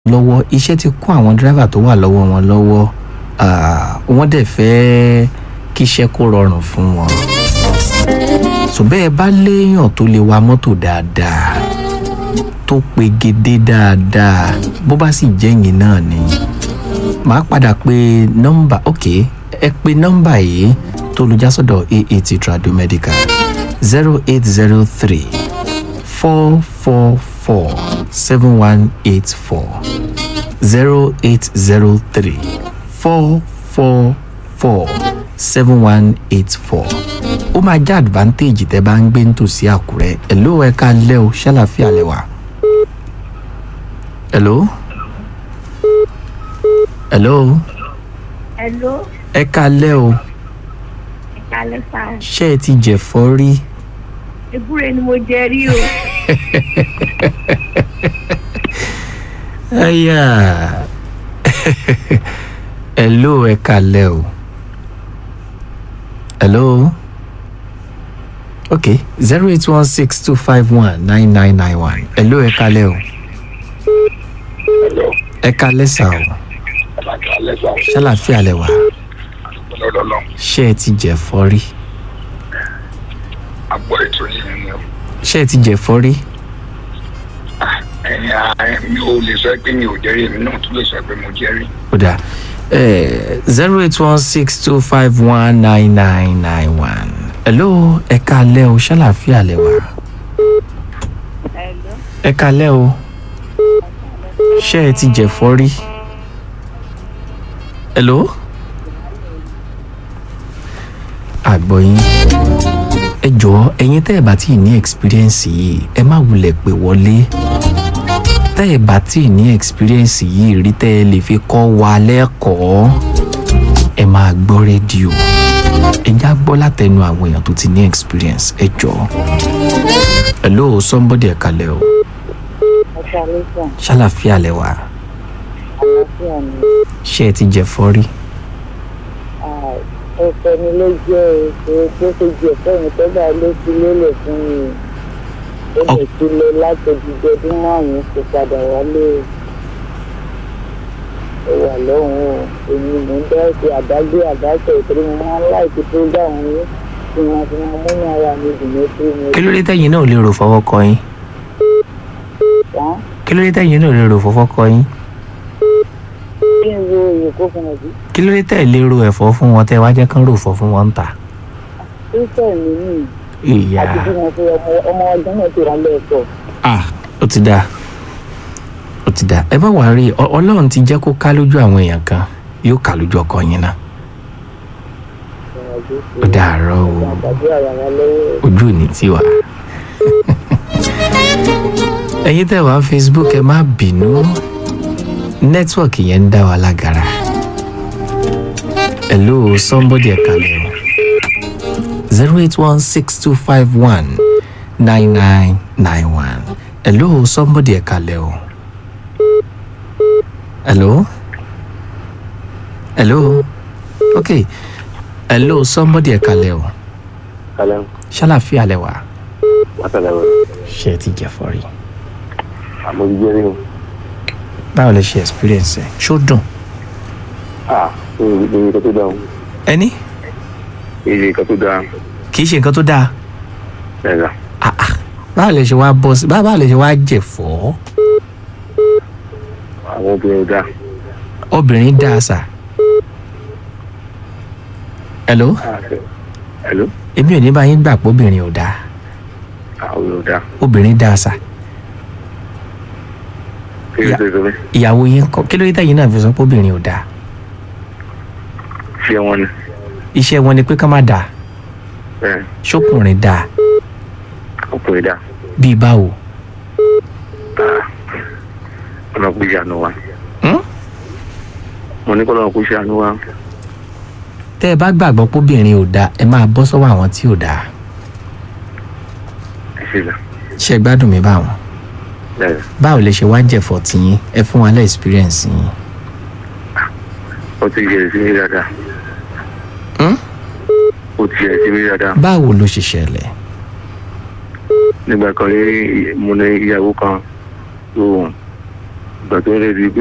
lọ́wọ́ iṣẹ́ ti kún àwọn dírẹ́fà tó wà lọ́wọ́ wọn lọ́wọ́ wọ́n dẹ̀ fẹ́ kíṣẹ́ kó rọrùn fún wọn. so bẹ́ẹ̀ bá léèyàn tó lè wa mọ́tò dáadáa tó pegedé dáadáa bó bá sì jẹ́yìn náà ni màá padà pé nọ́mbà ok ẹ pé nọ́mbà yìí tó lu jásọ̀dọ̀ aat tradomedical zero eight zero three four four four seven one eight four zero eight zero three four four four seven one eight four ó máa jẹ́ advantage tẹ́ bá ń gbé nítòsí àkúrẹ́ hello ẹ ká lẹ́ o ṣàlàfíà lẹ́wà hello hello Hello, ẹ ká lẹ́ o ìkàlẹ̀ sá. ṣé ẹ ti jẹ̀fọ́ rí Ewúrẹ́ ni mo jẹ rí o. aya hello ẹ ká lẹ́ o hello okay zero eight one six two five one nine nine nine one hello ẹ ká lẹ́ o Hello, ẹ ká lẹ́ sà o Alaka Alẹ́sà, ṣàlàfíà lẹ wà lọ́dọọlọ́, ṣé ẹ ti jẹ̀fọ́ rí àgbọ̀ ètò yìí ni o. ṣé ẹ ti jẹ̀fọ́ rí Ẹ̀yin ààrẹ mi ò lè sọ pé mi ò jẹ́rìí, èmi náà tún lè sọ pé mo jẹ́rìí. ó dà zero eight one six two five one nine nine nine one hello ẹ ká lẹ́ o ṣàlàfíà lẹ wà Hello, ẹ ká lẹ́ o ṣé ẹ ti jẹ̀fọ́ rí hello àgbọ̀yìn ẹ jọ̀ọ́ ẹ̀yin tẹ́ ẹ bá tí ì ní experience yìí ẹ má wulẹ̀ pè wọlé tẹ́ ẹ bá tí ì ní experience yìí rí tẹ́ ẹ lè fi kọ́ wa lẹ́kọ̀ọ́ ẹ máa gbọ́ rédíò ẹ já gbọ́ látẹnu àwọn èèyàn tó ti ní experience ẹ jọ̀ọ́ hello somebody ẹ kalẹ̀ o ìkàlẹ̀ sá. ṣàlàfíà lẹ wà Àlàáfíà ni. ṣé ẹ ti jẹ̀fọ́ rí Ẹ̀fẹ̀ mi ló jẹ́ èso tó ṣe jù ẹ̀fẹ́ mi tọ́gbà ló fi lélẹ̀ fún mi. Ó lè ti lọ láti odidi ọdún márùn-ún kó padà wálé. Ó wà lọ́hùn o. Èmi mò ń dá sí àdágbé àdáṣe ìtorí mo máa ń láìpẹ́ tó dá òun yé. Tí wọ́n fi máa múnú ara mi dùn ní pé mo kí ló dé tẹ̀yin náà ò lè rò fọwọ́ kọ yín tán. kí ló dé tẹ̀yin náà ò lè rò fọwọ́ kọ yín Kí n wo èkó fún ọ sí? kí ló dé tẹ̀ lè ro ẹ̀fọ́ fún wọn tẹ́ wá jẹ́ kán rò fọ́ fún wọn ń tà Kírísítẹ̀ mi nìyí. ìyá àti bí mo fi ọmọ ọmọ ọdún náà ti rà lẹ́ẹ̀kọ́. ah ó ti dáa ó ti dáa ẹ má wàá rí ọ- ọlọ́run ti jẹ́ kó ká lójú àwọn èèyàn kan yóò ká lójú ọkọ yín náà ó dàárọ̀ o àgbàdo àyàrá lọ́wọ́ ojú ò ní tiwa. ẹ̀yin tẹ́ wá facebook ẹ má bínú nẹ́tíwọ̀kì yẹn ń dá wa lágara. hello somebody ẹ kalẹ̀ o zero eight one six two five one nine nine nine one hello somebody ẹ kalẹ̀ o hello hello okay hello somebody ẹ kalẹ̀ o Kalẹ́ ṣàlàfíà lẹ wà látàlẹ́ rẹ̀. ṣe ẹ ti jẹ fọrí Àmọ́ ti jẹ́rí o. báwo lẹ ṣe experience ẹ ṣó dùn À èrè kan tó dáa o. ẹni Èrè kan tó dáa. kì í ṣe nǹkan tó dáa Ẹ̀rà. Ah, ah. báwo lẹ ṣe wá bọ́ sí báwo lẹ ṣe wá jẹ̀fọ́ Àwọn obìnrin ò dáa. obìnrin dáa sà hello Ẹ̀ló. èmi ò ní bá yín gbà pé obìnrin ò dáa Àwọn ò dáa. obìnrin dáa sà Kí ló Ya. ṣe sọ mí? ìyàwó yín kọ́ kí ló dé tẹ̀yin náà fi sọ pé obìnrin ò dáa Ṣé wọn ni? iṣẹ́ wọn ni pé ká má dáa Bẹ́ẹ̀ ṣókùnrin dáa ọkùnrin dáa. bíi báwo Ọ̀nà kò ṣàánú wa. Hmm? Mo ní kọ́ lọ́nà kò ṣàánú wa. tẹ́ ẹ bá gbàgbọ́ pé obìnrin ò dáa ẹ máa bọ́ sọ́wọ́ àwọn tí ò dáa Ẹ ṣe là. ṣe gbádùn mi báwọn Bẹ́ẹ̀ báwo lè ṣe wá jẹ̀fọ́ tiyín ẹ fún wa lẹ́ experience yín. ó ti yẹ sí mi dáadáa. Hmm? Ó ti yẹ sí mi dáadáa. báwo ló ṣe ṣẹlẹ̀ Nígbà kan rí mo ní ìyàwó kan tó ìgbà tó rẹ̀ di pé